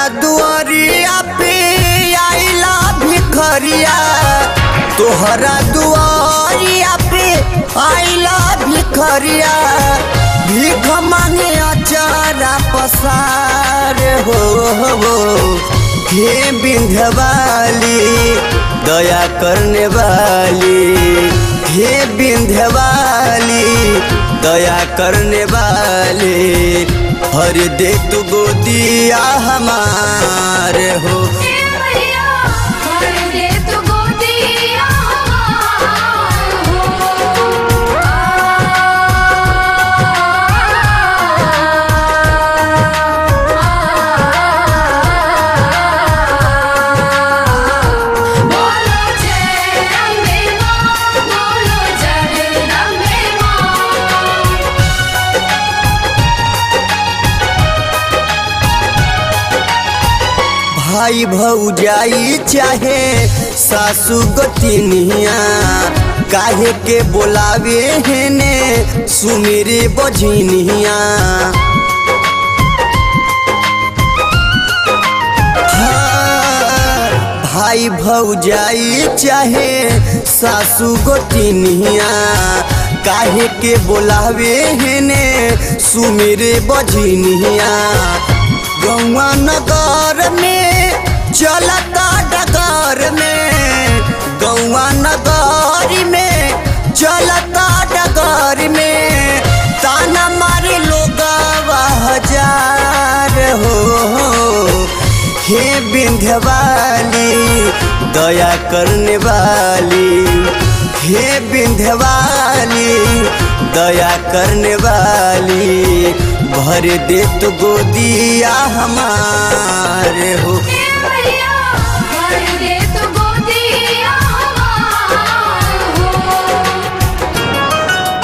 तोहरा दुआरिया पे आइला भिखरिया तोहरा दुआरिया पे आइला भिखरिया भीख मांगे अचारा पसार हो हो हे बिंधवाली दया करने वाली हे बिंधवाली दया करने वाली हर दे तू गोदिया हमार हो हे मैया भर दे तू गोदिया हमार हो बोलो जय अम्बे मां बोलो जगदम्बे मां भाई भौजाई चाहे सासू गोतिनिया काहे के बोलावे हेने सुमेरे बझिनिया हाँ, भाई भौजाई चाहे सासू गोतिनिया काहे के बोलावे हेने सुमेरे बझिनिया गौआ नगर में चलता डगर में गौआ नगर में चलता डगर में ताना मारे लोग हजार हो हे बिंध्यवाली दया करने वाली हे बिंध्यवाली दया करने वाली भर दे तो गोदिया हमारे हो हे मैया भर दे तू गोदिया हमार हो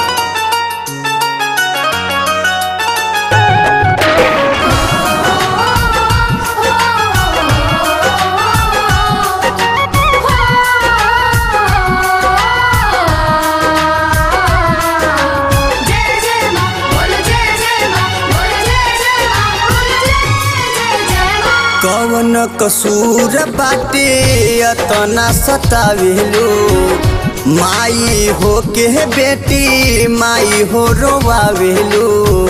जय जय मां बोल जय जय मां बोल जय जय मां बोल जय जय जय मां कवन कसूर बाटे अतना सतावेलो माई हो के बेटी माई हो रोवावेलो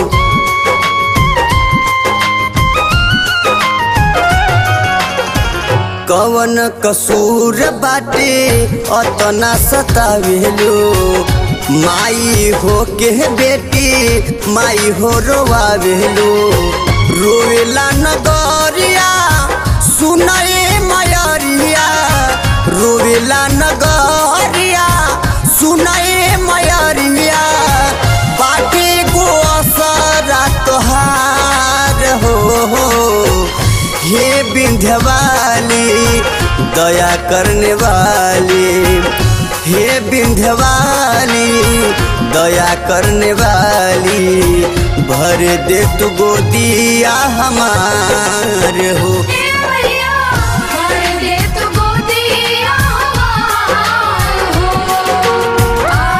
कवन कसूर बाटे अतना सतावेलो माई हो के बेटी माई हो रोवावेलो रोवेला नगरिया सुनए मयरिया रोवेला नगरिया सुनए मयरिया बाटे गो असरा तोहार हो हे बिंध्यवाली दया करने वाली हे बिंध्यवाली दया करने वाली भर दे तू गोदिया हमार हो हे मैया भर दे तू गोदिया हमार हो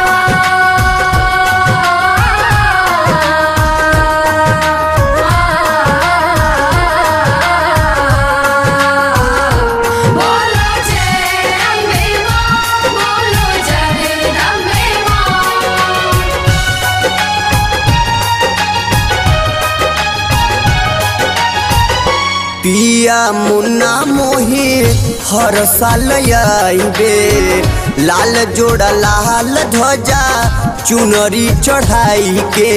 बोलो जय अम्बे मां बोलो जगदम्बे मां पिया मुन्ना मोही हर साल आईबे लाल जोड़ा लाल ध्वजा चुनरी चढ़ाई के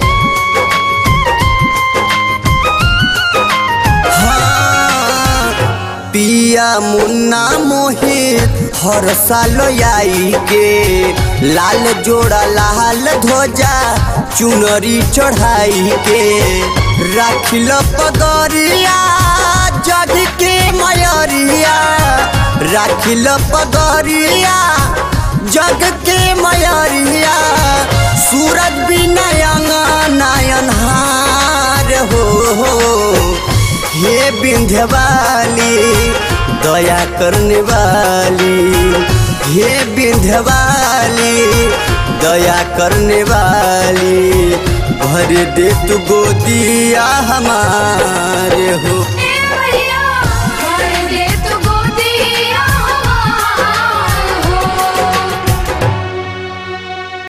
हाँ, पिया मुन्ना मोही हर साल आई के लाल जोड़ा लाल ध्वजा चुनरी चढ़ाई के राखिल पगरिया जग के मयरिया राखिल पगरिया जग के मयरिया सूरज भी नयन नयन हार हो हे विंध्यवाली दया करने वाली हे विंध्यवाली दया करने वाली भर दे तू गोदिया हमारे हो हे